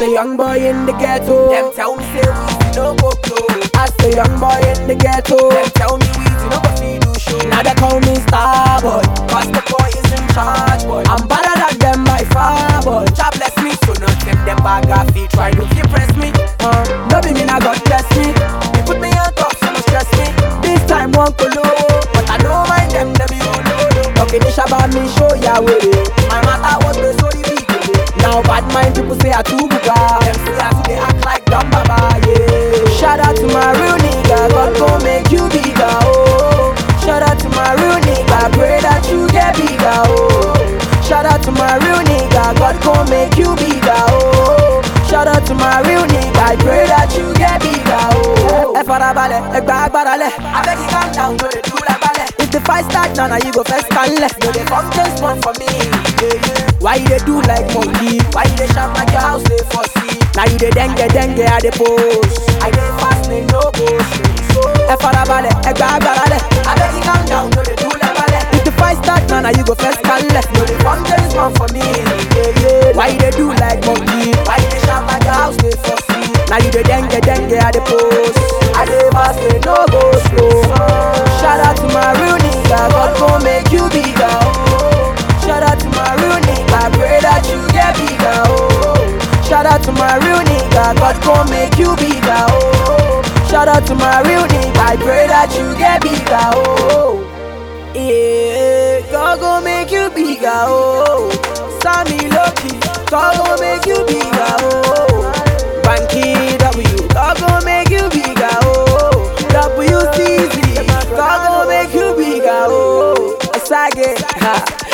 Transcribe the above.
a young boy in the ghetto. Them tell me say we no go blow. As a young boy in the ghetto. Them tell me we no go see do show. Now they call me star boy. Cause the boy is in charge, boy. I'm better than them by far boy. Jah bless me, so not them them bag of feet try to impress me. Uh, no be me now God bless me. They put me on top, so no stress me. This time won't go low. But I don't mind them, them you know. Talking this about me show ya way. My matter was the story big. Now bad mind people say I too buga. Them say I they act like dumb baba, yeah. Shout out to my real nigga, God gon' make you bigger, oh. Shout out to my real nigga, pray that you get bigger, oh. Shout out to my real nigga, God gon' make you bigger, oh. Shout out to my real nigga, I pray that you get bigger, oh. Ẹ farabalẹ̀, ẹ gba agbára lẹ̀. I beg you calm down, no they do like ballet. If the fight start now, now you go first and left. No they come just one for me, yeah, yeah. Why you dey do like monkey? Why you dey shout like your house they for see? Now you dey dengue dengue at the post. I dey fast, they no go straight. So Ẹ farabalẹ̀, ẹ gba agbára lẹ̀. I beg you calm down, no they do like ballet. If the fight start now, now you go first and left. No they come just one for me, yeah, yeah. Why you dey do like monkey? Why you dey shout like your house they for see? Now you dey dengue dengue at the post. I dey fast, they no go slow. Shout out to my real nigga, God gon' make you bigger. Oh. Shout out to my real nigga, pray that you get bigger. Oh. Shout out to my real nigga, God gon' make you bigger. Oh. Shout out to my real nigga, I pray that you get bigger. Oh. Yeah, God gon' make you bigger. Oh. Sammy Loki, God gon' make you bigger. Oh. Banky W, God gon' make you bigger. Oh. WCZ, God gon' make you bigger. Oh. Sage, ha.